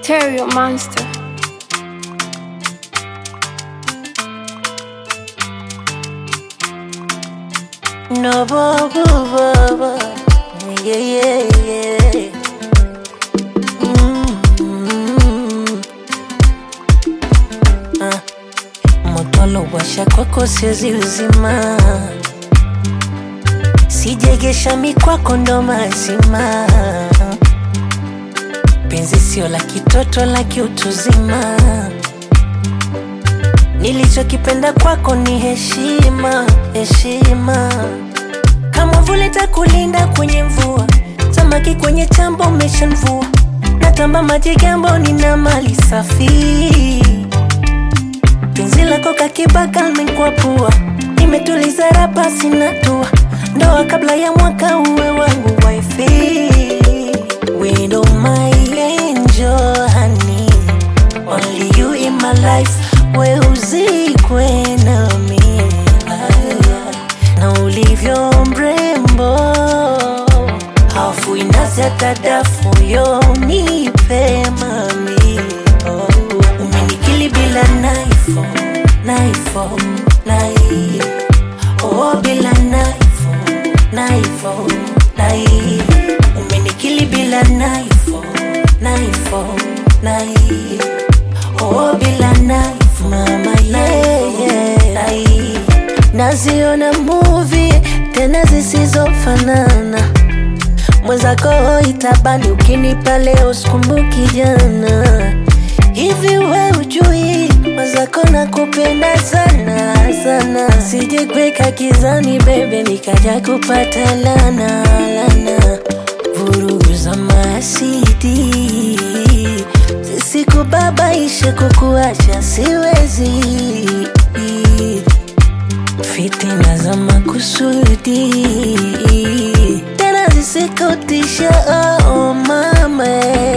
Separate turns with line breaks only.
Stereo Monster.
No, bo, bo, bo, bo. Yeah, yeah, yeah. Mm, mm. Ah, Moto washa kwako siwezi uzima, sijegesha mikwako ndo mazima. Penzi sio la kitoto, la kiutuzima. Nilichokipenda kwako ni heshima, heshima. Kama vule takulinda kwenye mvua, samaki kwenye chambo umeshanvua. Natamba maji gambo, nina mali safi. Penzi lako kakibaka limekuwa pua, nimetuliza rapa sina tua. Ndoa kabla ya mwaka uwe wangu wifi. Widow my angel honey, only you in my life. We uzikwe nami na ulivyo mrembo, hafu inazi hata dafu yo nipe mami oh. Umenikili bila naifo naifo nai oh, bila naifo naifo nai Umenikili bila naifo naifo nai oh, bila naifo mama yeah, yeah. nai Naziona movie tena zisizofanana mwenzako itabani ukinipa leo sikumbuki jana hivi we ujui mwenzako nakupenda sana sana sije kweka kizani bebe nikaja kupata lana lana vurugu za masidi zisikubabaishe kukuacha siwezi fitina za makusudi tena zisikutisha oh, mama